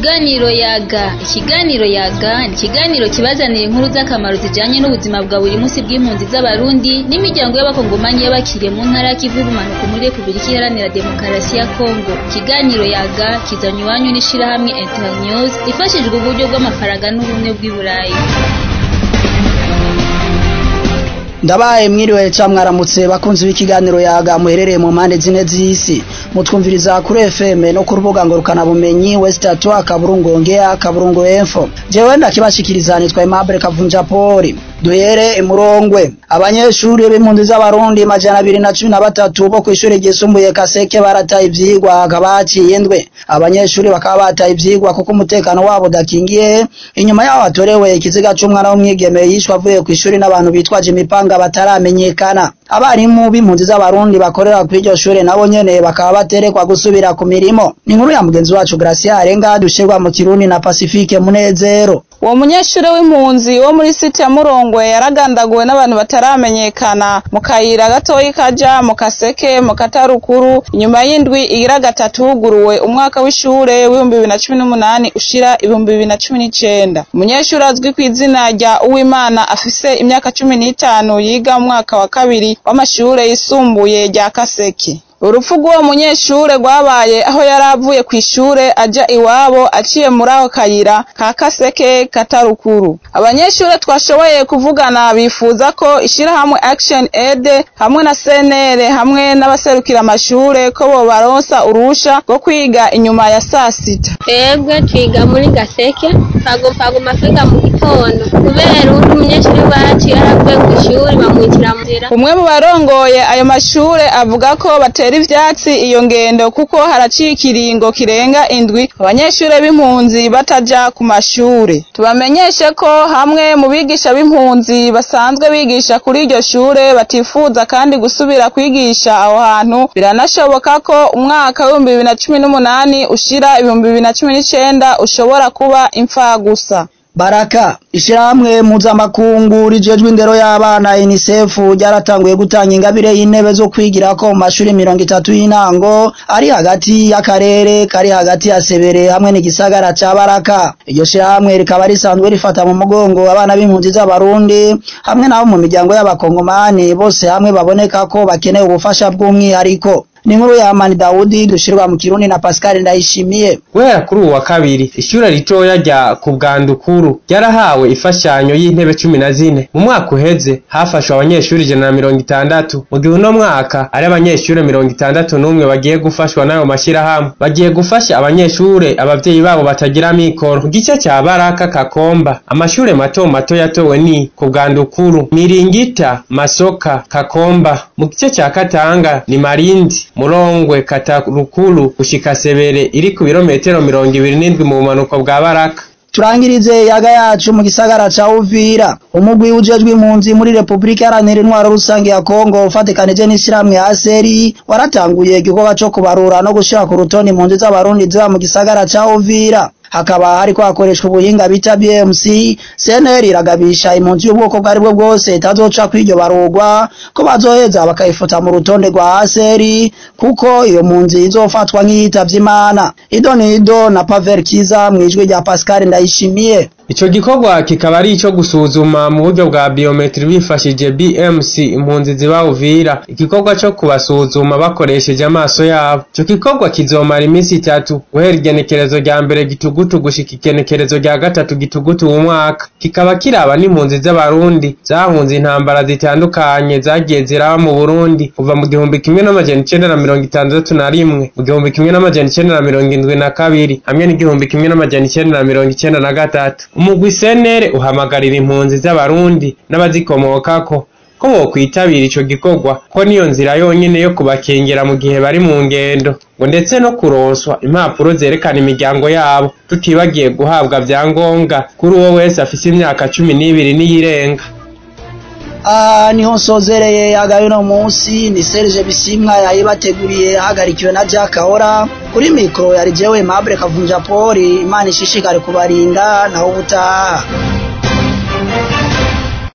Ikiganiro yaga ikiganiro yaga ni ikiganiro kibazanira inkuru z'akamaro zijanye n'ubuzima bwa buri munsi bw'impunzi z'abarundi n'imiryango y'abakongomanyi y'abakiriye mu ntara y'ikivu y'ubumanuko muri Repubulika Iharanira Demokarasi ya Kongo ikiganiro yaga kizanywe iwanyu n'ishirahamwe Internews ifashijwe uburyo bw'amafaranga n'ubumwe bw'i Burayi ndabaye mwiriwe ca mwaramutse bakunzi b'ikiganiro yaga muherereye mu mpande zine z'isi mutwumviriza kuri FM no ku rubuga ngurukana bumenyi West Atwa Kaburungu Ongea Kaburungu Info jewe ndakibashikiriza nitwa Aimable Kavunja Poli duhere imurongwe abanyeshuri b'impunzi z'abarundi majana abiri na cumi na batatu bo kw'ishure ryisumbuye Kaseke barataye ivyigwa hakaba haciye indwe abanyeshuri bakaba bataye ivyigwa kuko umutekano wabo udakingiye inyuma yaho hatorewe ikiziga c'umwana w'umwigeme yishwe avuye kw'ishuri n'abantu bitwaje imipanga bataramenyekana abarimu b'impunzi z'abarundi bakorera kw'iryo shure nabo nyene bakaba baterekwa gusubira ku mirimo ni inkuru ya mugenzi wacu Gracia Arenga dushirwa mu Kirundi na Pacifique Munezero uwo munyeshure w'impunzi wo muri site ya Murongwe yaragandaguwe n'abantu bataramenyekana mu kayira gatoyi kaja mu kaseke mu katarukuru inyuma y'indwi igira gatatu huguruwe umwaka w'ishure w'ibihumbi bibiri na cumi n'umunani ushira ibihumbi bibiri na cumi n'icenda umunyeshure azwi kw'izina rya Uwimana afise imyaka cumi n'itanu yiga mu mwaka wa kabiri w'amashure yisumbuye rya Kaseke urupfu rw'uwo munyeshure rwabaye aho yari avuye kw'ishure aja iwabo aciye muri ako kayira ka kaseke katarukuru abanyeshure twashoboye kuvugana bifuza ko ishirahamwe action aid hamwe na cnr hamwe n'abaserukira amashure ko bobaronsa urusha rwo kwiga inyuma ya sasita twebwe twiga muri gaseke twagomba kwiga mu gitondo kubera undi munyeshure wacu yaravuye kw'ishure bamwitira mu nzira umwe mu barongoye ayo mashure avuga ko batera ivyatsi iyo ngendo kuko haraciye ikiringo kirenga indwi abanyeshure b'impunzi bataja ku mashure tubamenyeshe ko hamwe mu bigisha b'impunzi basanzwe bigisha kuri iryo shure batifuza kandi gusubira kwigisha aho hantu biranashoboka ko umwaka w'ibihumbi bibiri na cumi n'umunani ushira ibihumbi bibiri na cumi n'icenda ushobora kuba imfagusa Baraka ishirahamwe mpuzamakungu rijejwe indero y'abana UNICEF ryaratanguye gutanga ingabire y'intebe zo kwigirako mu mashuri mirongo itatu y'intango ari hagati y'akarere kari hagati ya Sebere hamwe n'igisagara ca Baraka iryo shirahamwe rikaba risanzwe rifata mu mugongo abana b'impunzi z'abarundi hamwe nabo mu miryango y'abakongomani bose hamwe baboneka ko bakeneye ubufasha bw'umwihariko ni nkuru ya Amani Daudi dushirwa mu Kirundi na Pascal Ndayishimiye guhera kuri uwa kabiri ishure ritoya rya Kubwandukuru ryarahawe ifashanyo y'intebe cumi na zine mu mwaka uheze hafashwe abanyeshuri ijana na mirongo itandatu mu gihe uno mwaka ari abanyeshure mirongo itandatu n'umwe bagiye gufashwa n'ayo mashirahamwe bagiye gufasha abanyeshure abavyeyi babo batagira mikoro mu gice ca Baraka Kakomba amashure mato mato yatowe ni Kubwandukuru Miringita Masoka Kakomba mu gice ca Katanga ni Marindi Murongwe Katarukuru gushika Sebere iri ku birometero mirongo ibiri n'indwi mu bumanuko bwa Baraka turangirize yaga yacu mu gisagara ca Uvira umugwi ujejwe impunzi muri Republika Iharanira Intwaro Rusange ya Kongo ufatikanije n'ishirahamwe ASERI waratanguye igikorwa co kubarura no gushira ku rutonde impunzi z'abarundi ziba mu gisagara ca Uvira hakaba hariko hakoreshwa ubuhinga bita BMC CNL iragabisha impunzi y'ubwoko bwari bwo bwose itazoca kw'iryo barugwa ko bazoheza bakayifuta mu rutonde rwa ASERI kuko iyo mpunzi izofatwa nk'iyitavye Imana idonido na Pavel Kiza mwijwi rya Pascal Ndayishimiye Ico gikorwa kikaba ari ico gusuzuma mu buryo bwa biometri bifashije BMC impunzi ziba Uvira igikorwa co kubasuzuma bakoresheje amaso yabo ico gikorwa kizomara iminsi itatu guhera igenekerezo rya mbere gitugutu gushika igenekerezo rya gatatu gitugutu mu mwaka kikaba kiraba n'impunzi z'abarundi zahunze intambara zitandukanye zagiye ziraba mu Burundi kuva mu gihumbi kimwe n'amajana icenda na mirongo itandatu na rimwe mu gihumbi kimwe n'amajana icenda na mirongo indwi na kabiri hamwe n'igihumbi kimwe n'amajana icenda na mirongo icenda na gatatu umugwi senere uhamagarira impunzi z'abarundi n'abazikomokako ko bokwitabira ico gikorwa ko niyo nzira yonyene yo kubakengera mu gihe bari mu ngendo ngo ndetse no kuronswa impapuro zerekana imiryango yabo tutibagiye guhabwa vyangombwa kuri uwo wese afise imyaka cumi n'ibiri n'iyirenga aha niho nsozereye yagaye uno munsi ni Serge Bisimwa yayibateguriye ahagarikiwe na Jack Ahora kuri mikro yari jewe Mabure Kavunja Poli Imana ishishikare kubarinda naho ubutaha